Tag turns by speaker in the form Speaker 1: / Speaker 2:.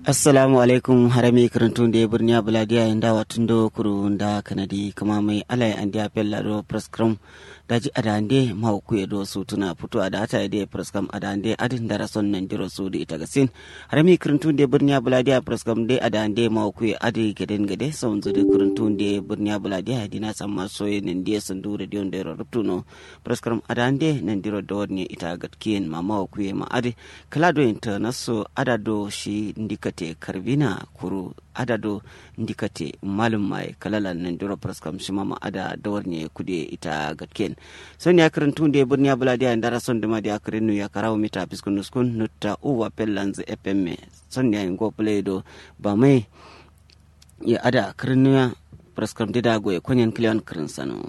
Speaker 1: assalamu alaikum harami karantun da birniya buladiya yanda watun do kuru da kanadi kama mai alai an dia pella do prescrum daji adande ma ku do su tuna fito a data ide prescrum adande adin da rason nan jiro su da ita gasin harami karantun da birniya buladiya prescrum de adande ma ku adi geden gede son zu da karantun da birniya buladiya dina samma soye nan dia sandu da dion da rubtuno prescrum adande nan jiro do ne ita gatkiyen mama ku ma adi kala do internaso adado shi ndika ndikate karbina kuru adado ndikate malum mai kalala nan duro praskam shima ma ada dawarne kude ita gatken son ya karantu de burniya buladi an dara son dama de akarinu ya karawo mita biskun nuskun nutta uwa pellanz fm son ya ngo play do ba mai ya ada karinu ya praskam de dago ya konyen klion karin sano